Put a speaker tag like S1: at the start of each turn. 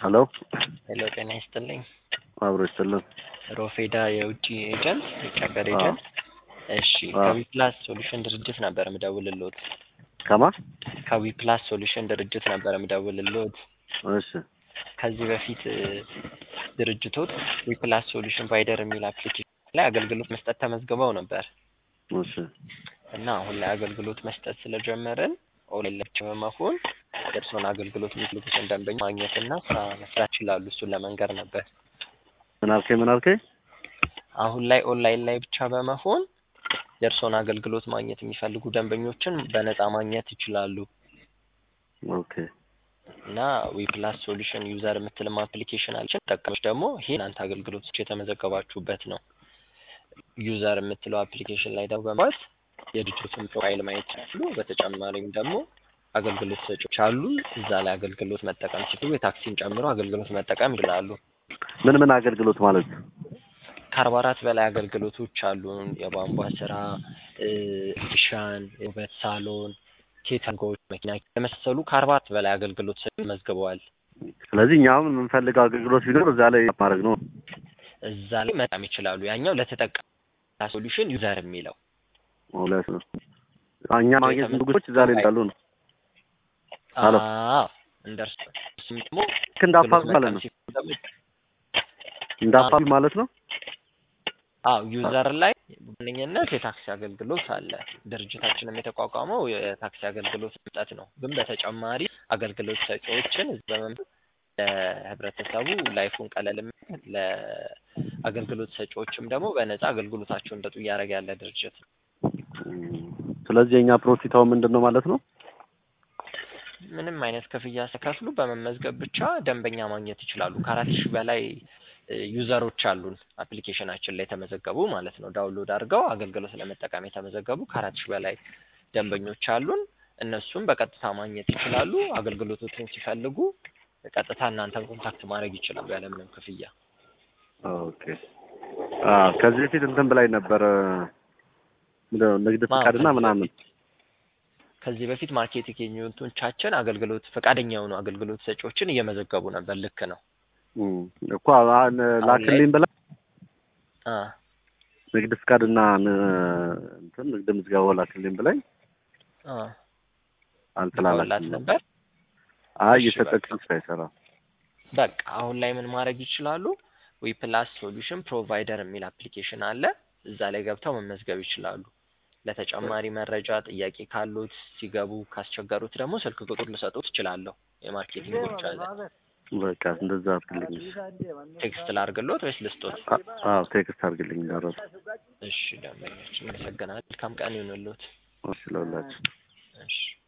S1: ሄሎ
S2: ሄሎ ጤና ይስጥልኝ።
S1: አብሮ ይስጥልን።
S2: ሮፌዳ የውጭ ኤጀንት የውጭ ሀገር
S1: አዎ።
S2: ኤጀንት። እሺ
S1: አዎ።
S2: ከዊፕላስ ሶሉሽን ድርጅት ነበር ምደውልልዎት።
S1: ከማ
S2: ከዊፕላስ ሶሉሽን ድርጅት ነበር ምደውልልዎት።
S1: እሺ
S2: ከዚህ በፊት እ፣ ድርጅቶት ዊፕላስ ሶሉሽን ፕሮቫይደር የሚል አፕሊኬሽን ላይ አገልግሎት መስጠት ተመዝግበው ነበር
S1: እሺ
S2: እና አሁን ላይ አገልግሎት መስጠት ስለጀመርን ኦንላይን ላይ ብቻ በመሆን የእርስዎን አገልግሎት የሚፈልጉትን ደንበኛ ማግኘትና ስራ መስራት ይችላሉ። እሱን ለመንገር ነበር።
S1: ምን አልከኝ? ምን አልከኝ?
S2: አሁን ላይ ኦንላይን ላይ ብቻ በመሆን የእርስዎን አገልግሎት ማግኘት የሚፈልጉ ደንበኞችን በነፃ ማግኘት ይችላሉ
S1: ኦኬ
S2: እና ዊፕላስ ሶሉሽን ዩዘር የምትልም አፕሊኬሽን አለችን። ተጠቃሚዎች ደግሞ ይሄ እናንተ አገልግሎቶች የተመዘገባችሁበት ነው። ዩዘር የምትለው አፕሊኬሽን ላይ ደግሞ በማለት የድርጅቱን ፕሮፋይል ማየት ይችላሉ። በተጨማሪም ደግሞ አገልግሎት ሰጪዎች አሉ። እዛ ላይ አገልግሎት መጠቀም ሲችሉ የታክሲን ጨምሮ አገልግሎት መጠቀም ይችላሉ።
S1: ምን ምን አገልግሎት ማለት ነው?
S2: ከአርባ አራት በላይ አገልግሎቶች አሉን። የቧንቧ ስራ፣ እ፣ ሻን፣ የውበት ሳሎን፣ ኬተሪንጎች፣ መኪና የመሳሰሉ ከአርባ አራት በላይ አገልግሎት ሰጪ መዝግበዋል።
S1: ስለዚህ እኛ አሁን የምንፈልገው አገልግሎት ቢኖር እዛ ላይ ማድረግ ነው።
S2: እዛ ላይ መጠቀም ይችላሉ። ያኛው ለተጠቃሚ ሶሉሽን ዩዘር የሚለው
S1: ሁለት ነው። እኛ ማግኘት ንጉሶች እዛ ላይ እንዳሉ ነው። ሄሎ።
S2: አዎ እንደርሱ እሱም ደግሞ
S1: ልክ እንዳፋል ማለት ነው። እንዳፋል ማለት ነው።
S2: አዎ ዩዘር ላይ በዋነኝነት የታክሲ አገልግሎት አለ። ድርጅታችንም የተቋቋመው የታክሲ አገልግሎት መስጠት ነው። ግን በተጨማሪ አገልግሎት ሰጪዎችን እዚህ በመምጣት ለህብረተሰቡ ላይፉን ቀለል የሚያደርግ ለአገልግሎት ሰጪዎችም ደግሞ በነፃ አገልግሎታቸውን እንደጡ እያደረገ ያለ ድርጅት ነው።
S1: እም፣ ስለዚህ የእኛ ፕሮፊታው ምንድን ነው ማለት ነው?
S2: ምንም አይነት ክፍያ ሳይከፍሉ በመመዝገብ ብቻ ደንበኛ ማግኘት ይችላሉ። ከአራት ሺህ በላይ እ፣ ዩዘሮች አሉን አፕሊኬሽናችን ላይ የተመዘገቡ ማለት ነው። ዳውንሎድ አድርገው አገልግሎት ለመጠቀም የተመዘገቡ ከአራት ሺህ በላይ ደንበኞች አሉን። እነሱም በቀጥታ ማግኘት ይችላሉ። አገልግሎቶችን ሲፈልጉ ቀጥታ እናንተን ኮንታክት ማድረግ ይችላሉ ያለምንም ክፍያ።
S1: ኦኬ። አዎ ከዚህ በፊት እንትን ብላኝ ነበረ ምንድን ነው ንግድ
S2: ማ-
S1: ፍቃድና
S2: ከዚህ
S1: ምናምን
S2: በፊት- ከዚህ በፊት ማርኬቲንግ ኤጀንቶቻችን አገልግሎት ፈቃደኛ የሆኑ አገልግሎት ሰጪዎችን እየመዘገቡ ነበር። ልክ ነው።
S1: እም፣ እኮ አሁን ላክልኝ ብላ
S2: አ
S1: ንግድ ፍቃድና ን- እንትን ንግድ ምዝገባው ላክልኝ ብላኝ
S2: አ
S1: አልተላላክም
S2: ልከውላት ነበር።
S1: አይ
S2: እሺ፣
S1: እየሰጠችኝ ስራ አይሰራም።
S2: በቃ አሁን ላይ ምን ማድረግ ይችላሉ? ዊፕላስ ሶሉሽን ፕሮቫይደር የሚል አፕሊኬሽን አለ። እዛ ላይ ገብተው መመዝገብ ይችላሉ። ለተጨማሪ መረጃ ጥያቄ ካሉት ሲገቡ ካስቸገሩት ደግሞ ስልክ ቁጥር ልሰጡት እችላለሁ። የማርኬቲንጎች አለ።
S1: በቃ እንደዛ አድርግልኝ።
S2: ቴክስት ላርግሎት ወይስ ልስጦት?
S1: አ- አዎ ቴክስት አድርግልኝ እንዳረሱ
S2: እሺ ደንበኞች፣ አመሰግናለሁ። መልካም ቀን ይሁንልዎት።
S1: እሺ ለሁላችሁ
S2: እሺ